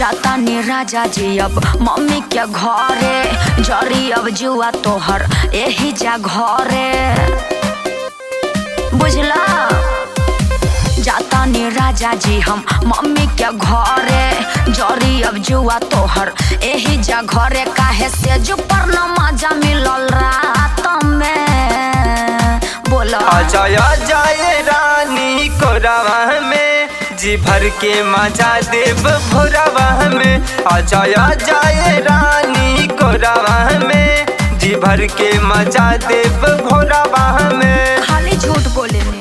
जाता नी राजा जी अब मम्मी के घरे जरी अब जुआ तोहर एही जा घरे बुझला जाता नी राजा जी हम मम्मी के घरे जरी अब जुआ तोहर एही जा घरे काहे से जो पर न मजा मिलल रात में बोला आजा जाए रानी कोरावा में जी भर के मजा देव भोरावा में आजा जाए रानी कोरावा में जी भर के मजा देव भोरावा में खाली झूठ बोले ने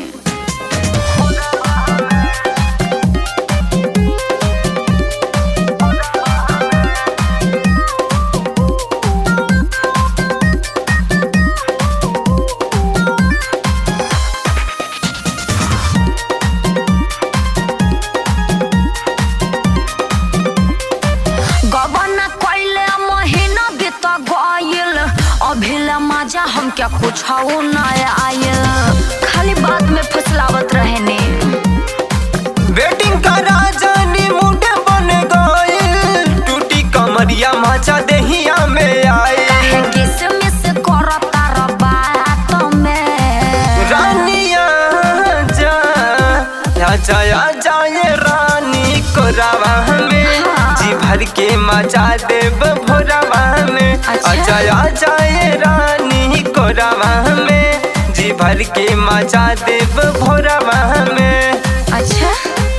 गबना कइले महीना बीत गइल अभिले मजा हमके कुछ न आयल खाली बात में फुसलावत रहे ने वेटिंग का राजानी मुंडे बन गइल टूटी कमरिया मजा देहिया में आए काहे किसमिस करता र बात में रानिया जा आजा आजा ये रानी कोरावा में जी भर के मजा देव भोरावा में अच्छा। आजा आजा ये रानी कोरावा में जी भर के मजा देव भोरावा में अच्छा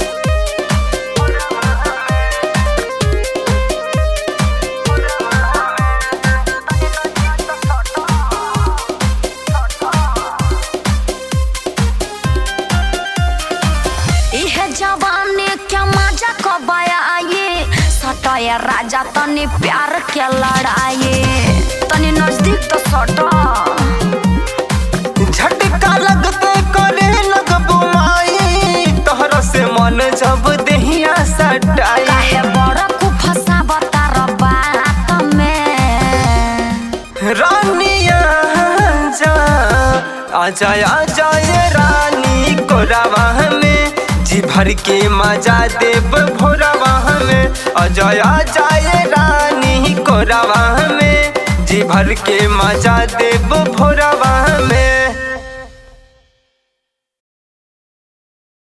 इहे जवानी क्या मजा कबाया आए सटाया राजा तनी प्यार के लड़ाए तनी नजदीक तो सटा झटका लगते करे लगबो माई तोहरा से मन जब देहिया सटाई काहे बड़ा को फसावता र बात में रानिया जा आजा आजा ये रानी कोरावा में जी भर के मजा देव भोरावा में आजा आजा ये रानी कोरावा में जी भर के मजा देव भोरावा में